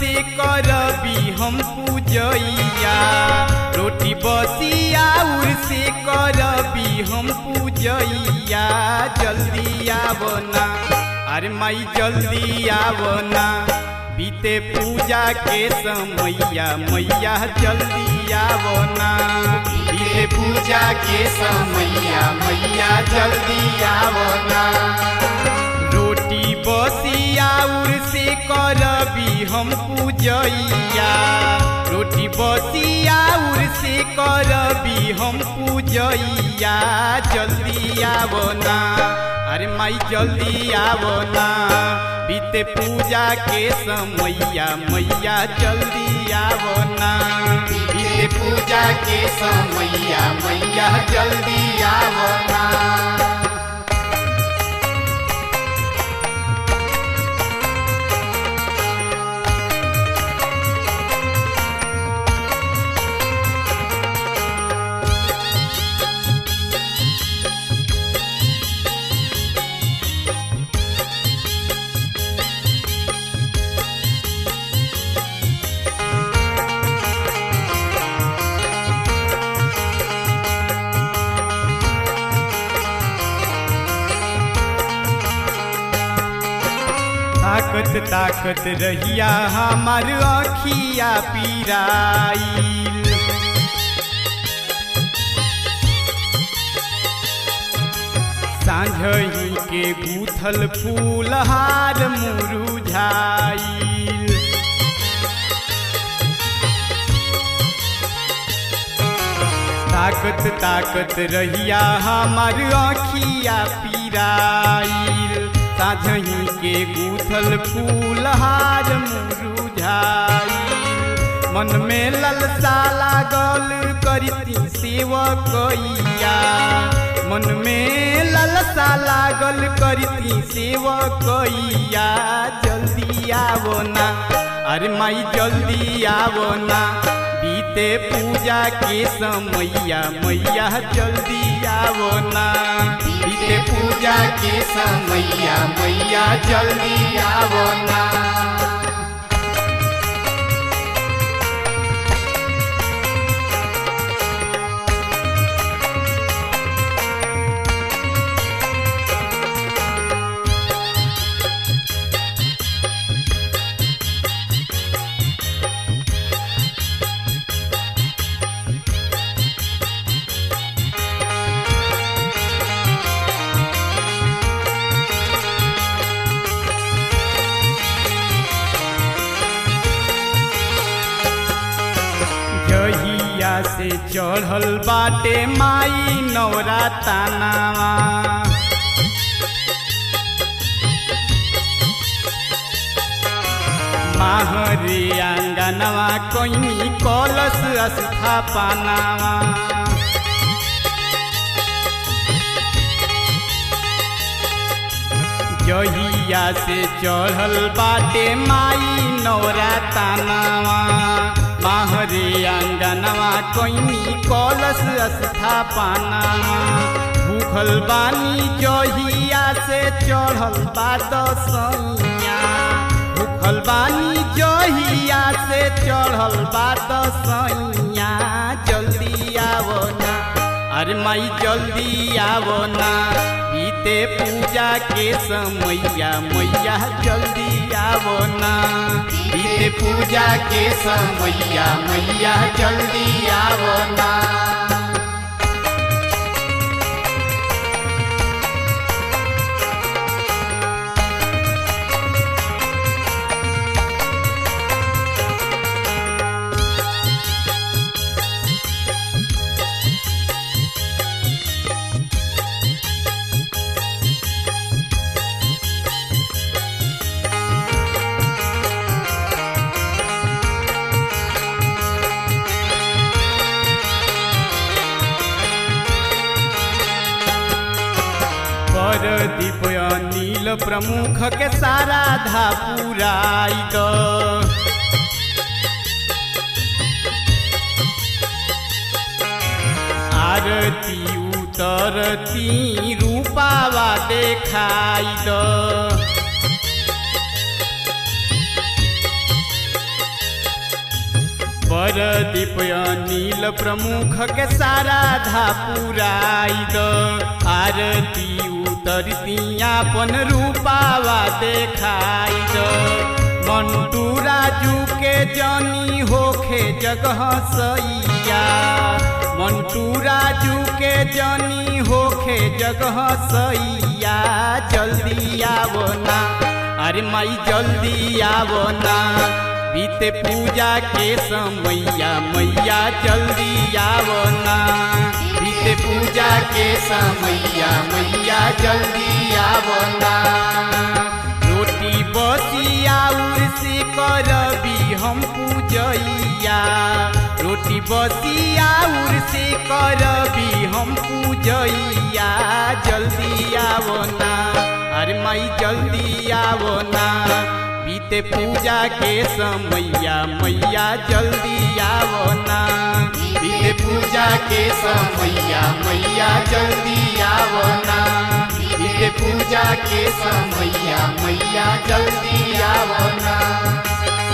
से करबी हम पूजैया रोटी बसिया उर से करबी हम पूजैया जल्दी आवना अरे माई जल्दी आवना बीते पूजा के समैया मैया जल्दी आवना बीते पूजा के समैया मैया जल्दी आवना रोटी बसिया उर से करबी हम पूजैया रोटी बसिया उर से करबी हम पूजैया जल्दी आवना अरे माई जल्दी आवना बीते पूजा के समैया मैया जल्दी आवना बीते पूजा के समैया मैया जल्दी आवना ताकत ताकत रहिया हमार अखिया पीराइल सांझही के गूथल फूलहार मुरुझाइल ताकत ताकत रहिया हमार अखिया पीराइल साझही के गूथल फूलहार मुरुझाइल मन में ललसा लागल करती सेवकैया मन में ललसा लागल करती सेवकैया जल्दी आवना अरे माई जल्दी आवना बीते पूजा के समैया मैया जल्दी आवना बीते पूजा के समैया मैया जल्दी आवना जहिया से चढ़ल बाटे माई नौरा तानावा माहरे आंगनवा कोइनी कलश स्थापनावा जहिया से चढ़ल बाटे माई नौरा तानावा माहरे आंगनवा कोइनी कलश स्थापनावा भूखल बानी जहिया से चढ़ल बा दसैया भूखल बानी जहिया से चढ़ल बा दसैया जल्दी आवना अरे माई जल्दी आवना बीते पूजा के समैया मैया जल्दी आवना बीते पूजा के समैया मैया जल्दी आवना परदीप अनिल प्रमुख के सारा धा पुराई द आरती उतरती रूपावा देखाई द पर दीप नील प्रमुख के सारा धा पुराई द आरती उतरतियापन रूपावा देखाई द मंटू राजू के जनी होखे जगह सैया मंटू राजू के जनी होखे जगह सैया जल्दी आवो ना अरे माई जल्दी आवो ना बीते पूजा के समैया मैया जल्दी आवो ना बीते पूजा के समैया मैया जल्दी आवो ना रोटी बसिया उर्सी करबी हम पूजैया रोटी बसिया उर्सी करबी हम पूजैया जल्दी आवो ना अरे माई जल्दी आवो ना बीते पूजा के समैया मैया जल्दी आवो ना बीते पूजा के समैया मैया जल्दी आवो ना बीते पूजा के समैया मैया जल्दी आवो ना